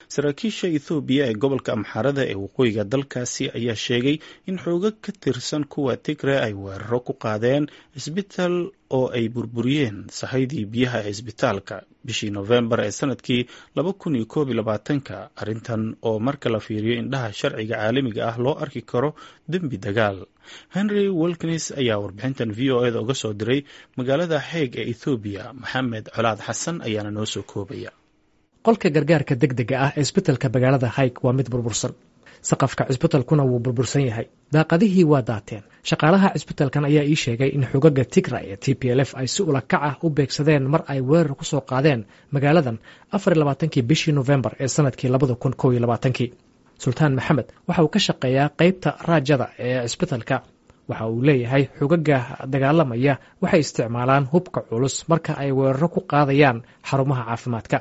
saraakiisha ethoobiya ee gobolka amxaarada ee waqooyiga dalkaasi ayaa sheegay in xoogag ka tirsan kuwa tigre ay weeraro ku qaadeen isbitaal oo ay burburiyeen sahaydii biyaha ee isbitaalka bishii nofembar ee sanadkii laba kun iyo koob iyo labaatanka arrintan oo marka la fiiriyo indhaha sharciga caalamiga ah loo arki karo dembi dagaal henry wilkins ayaa warbixintan v o eda uga soo diray magaalada xeeg ee ethoobiya maxamed colaad xasan ayaana noo soo koobaya qolka gargaarka deg dega ah ee isbitalka magaalada hayg waa mid burbursan saqafka cisbitalkuna wuu burbursan yahay daaqadihii waa daateen shaqaalaha cisbitalkan ayaa ii sheegay in xogaga tigra ee t p l f ay si ulakac ah u beegsadeen mar ay weerar ku soo qaadeen magaaladan afar iyo labaatankii bishii nofembar ee sanadkii labada kun kow iyo labaatankii sultaan maxamed waxa uu ka shaqeeyaa qeybta raajada ee cisbitalka waxa uu leeyahay xogaga dagaalamaya waxay isticmaalaan hubka culus marka ay weeraro ku qaadayaan xarumaha caafimaadka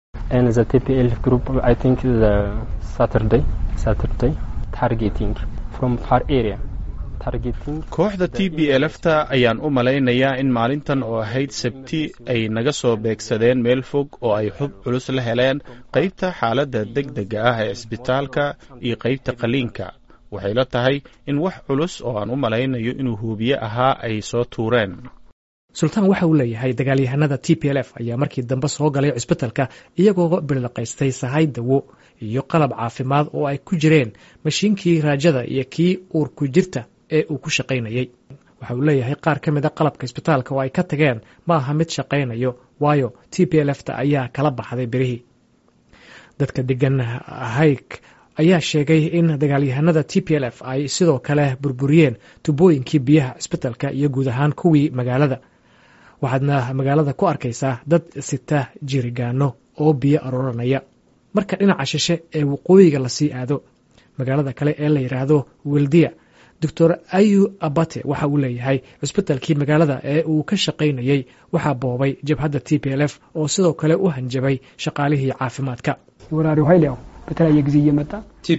kooxda t b elfta ayaan u malaynayaa in maalintan oo ahayd sabti ay naga soo beegsadeen meel fog oo ay xub culus la heleen qaybta xaaladda deg dega ah ee cisbitaalka iyo qaybta qaliinka waxay la tahay in wax culus oo aan u malaynayo inuu huubiye ahaa ay soo tuureen sultaan waxa uu leeyahay dagaalyahanada t p l f ayaa markii dambe soo galay cisbitalka iyagoo billiqaystay sahay dawo iyo qalab caafimaad oo ay ku jireen mashiinkii raajada iyo kii uurku jirta ee uu ku shaqaynayey waxa uu leeyahay qaar ka mida qalabka isbitaalka oo ay ka tageen ma aha mid shaqaynayo waayo t p l fta ayaa kala baxday berihii dadka degan hayg ayaa sheegay in dagaalyahanada t p l f ay sidoo kale burburiyeen tubooyinkii biyaha cisbitalka iyo guud ahaan kuwii magaalada waxaadna magaalada ku arkaysaa dad sita jirigaano oo biyo arooranaya marka dhinaca shishe ee waqooyiga lasii aado magaalada kale ee la yidhaahdo weldiya doctor ayu abate waxa uu leeyahay cisbitalkii magaalada ee uu ka shaqaynayey waxaa boobay jabhadda t p l f oo sidoo kale u hanjabay shaqaalihii caafimaadka በተለያየ ጊዜ እየመጣ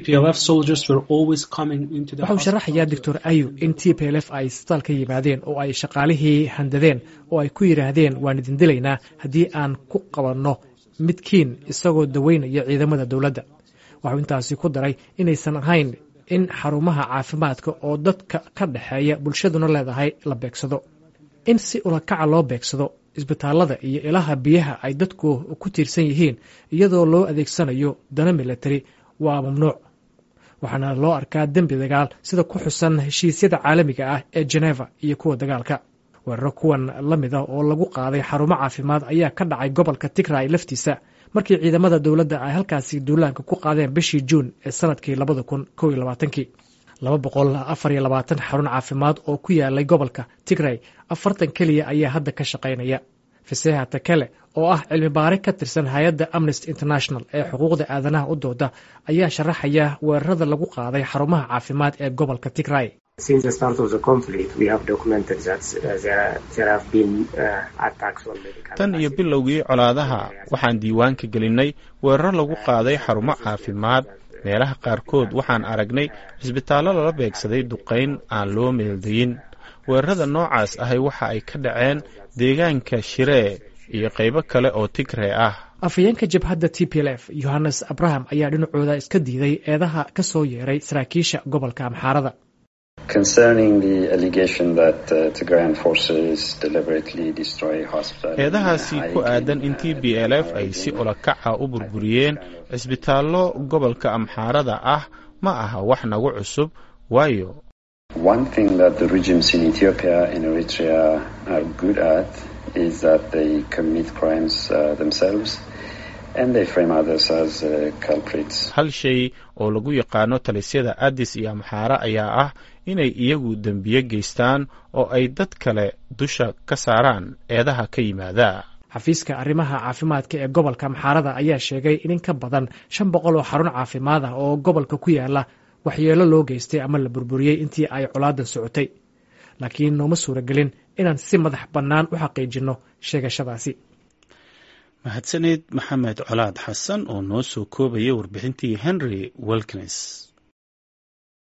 waxa uu sharaxayaa doctor ayu in t p l f ay isbitaal ka yimaadeen oo ay shaqaalihii handadeen oo ay ku yidhaahdeen waan idin dilaynaa haddii aan ku qabanno midkiin isagoo daweynaya ciidamada dowladda waxuu intaasi ku daray inaysan ahayn in xarumaha caafimaadka oo dadka ka dhexeeya bulshaduna leedahay la beegsado in si ulakaca loo beegsado isbitaalada iyo ilaha biyaha ay dadku ku tiirsan yihiin iyadoo loo adeegsanayo dana milatari waa mamnuuc waxaana loo arkaa dembi dagaal sida ku xusan heshiisyada caalamiga ah ee geneva iyo kuwa dagaalka weeraro kuwan la mid ah oo lagu qaaday xarumo caafimaad ayaa ka dhacay gobolka tigray laftiisa markii ciidamada dowladda ay halkaasi duulaanka ku qaadeen bishii juun ee sanadkii labada kun kow iyo labaatankii laba boqol afar iyo labaatan xarun caafimaad oo ku yaalay gobolka tigray afartan keliya ayaa hadda ka shaqaynaya faseha takele oo ah cilmi baare ka tirsan hay-adda amnesty international ee xuquuqda aadanaha u dooda ayaa sharaxaya weerarada lagu qaaday xarumaha caafimaad ee gobolka tigray tan iyo bilowgii colaadaha waxaan diiwaanka gelinay weeraro lagu qaaday xarumo caafimaad meelaha qaarkood waxaan aragnay cisbitaallo lala beegsaday duqayn aan loo meeldayin weerarada noocaas ahay waxa ay ka dhaceen deegaanka shiree iyo qaybo kale oo tigree ah afhayeenka jabhadda t p l f yohannes abraham ayaa dhinacooda iska diiday eedaha ka soo yeeray saraakiisha gobolka amxaarada eedahaasi ku aadan in t b l f ay si ulakaca u burburiyeen cisbitaallo gobolka amxaarada ah ma aha wax nagu cusub waayo hal shay oo lagu yaqaano talisyada addis iyo amxaare ayaa ah inay iyagu dembiye geystaan oo ay dad kale dusha ka saaraan eedaha ka yimaada xafiiska arrimaha caafimaadka ee gobolka amxaarada ayaa sheegay in in ka badan shan boqol oo xarun caafimaad ah oo gobolka ku yaala waxyeelo loo geystay ama la burburiyey intii ay colaadan socotay laakiin nooma suuragelin inaan si madax bannaan u xaqiijinno sheegashadaasi mahadsaneed maxamed colaad xasan oo noo soo koobaya warbixintii henry wilkins